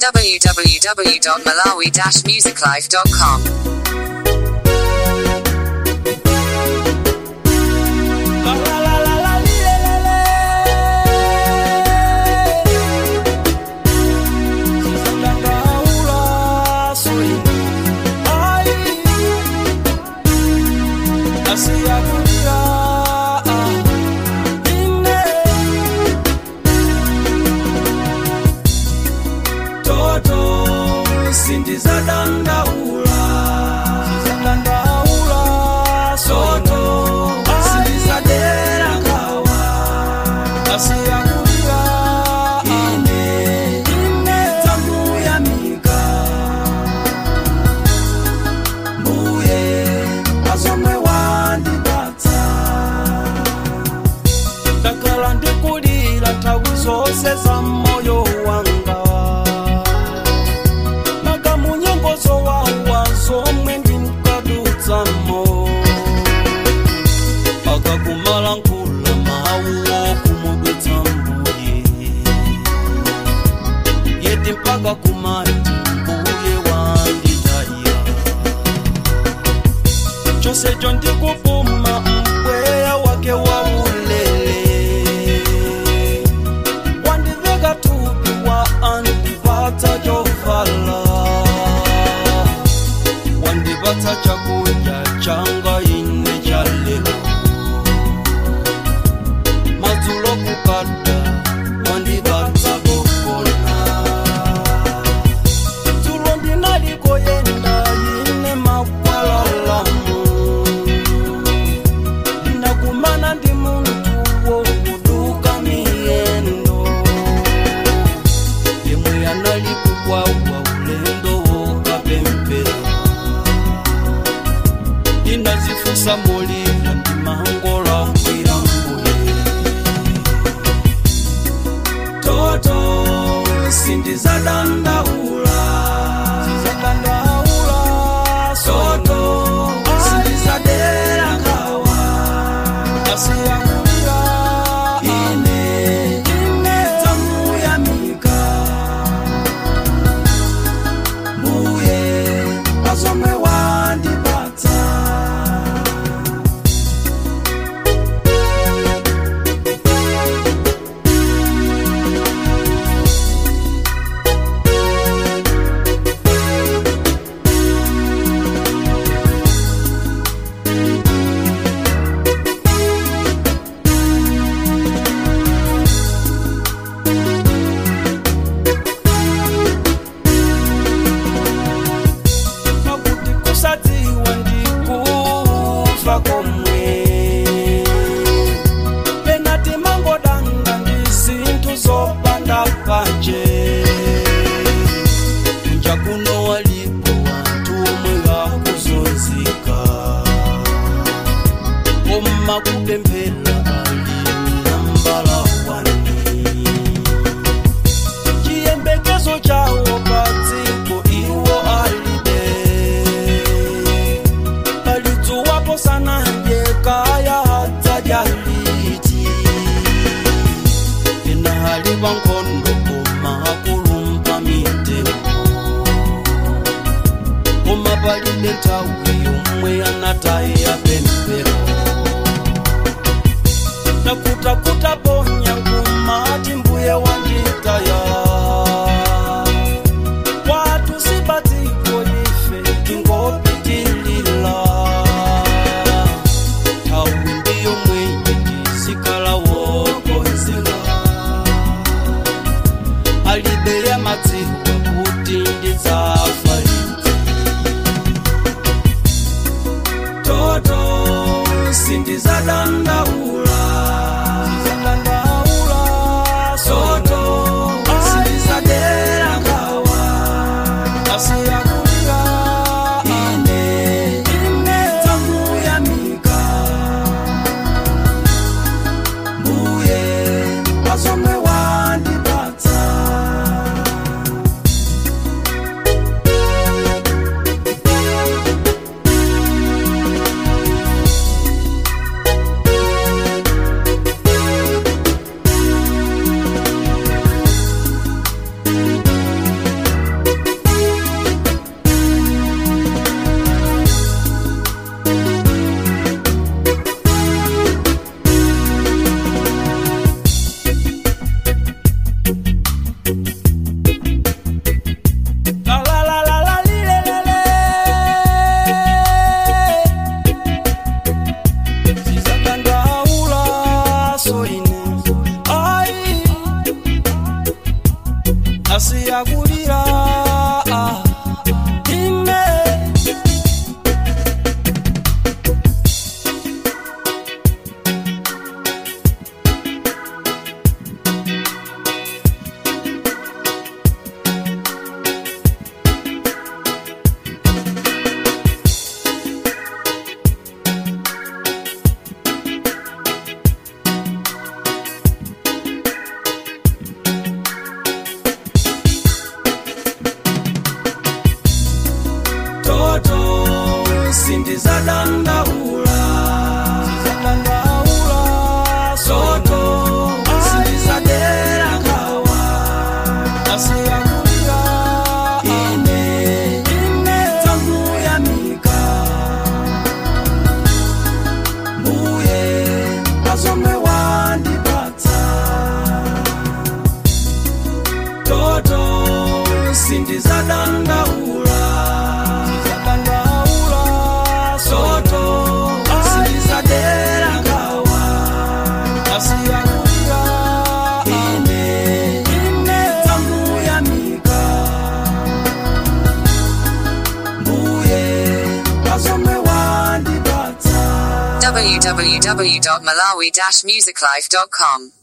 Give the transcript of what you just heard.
www.malawi-musiclife.com. La la la la la li, le, le, le. Sisandangaula, suli. Ai. Asiyakulia, ah. Ine. Toto, sindizadangaula. Sisandangaula, soto, sindizadera kawa. Asiyakulia, ine. Ine tamuyamika. Mbuye azomwe wandipatsa ndakhala ndikulira nthawi zonse za moyo wanga nakamunyengozo wawa zomwe ndinkadutsamo akakumala nkula mawu okumudutsa mbuye yeti mpaka kumati mbuye wanditaya chose cho ndikupuma mpweya wake wa ulele wandiveka tupi wa andipatsa chovala wandipatsa chakudya changa ine cha lero madzulo kukada wandipatsa kokona dzulo ndinalikoyenda ine makwalalamu ndinakumana ndi munthu wokuduka miyendo yemwe anali kukwawa ulendo wokapempera ndinazifunsa molira ndimangola kwira mbuye toto sindizadandaula sizadandaula soto sindizadera kawa asiyakulira ine ine tamuyamika mbuye azomwe wandipatsa siyakulira ine toto sindizadandaula soto sindizadera kawa asiyakulira ine ine tamuyamika mbuye azomwe wandipatsa toto sindizadandaula soto sindizadera kawa asiyakulira ine ine tamuyamika mbuye azomwe wandipatsa www.malawi-musiclife.com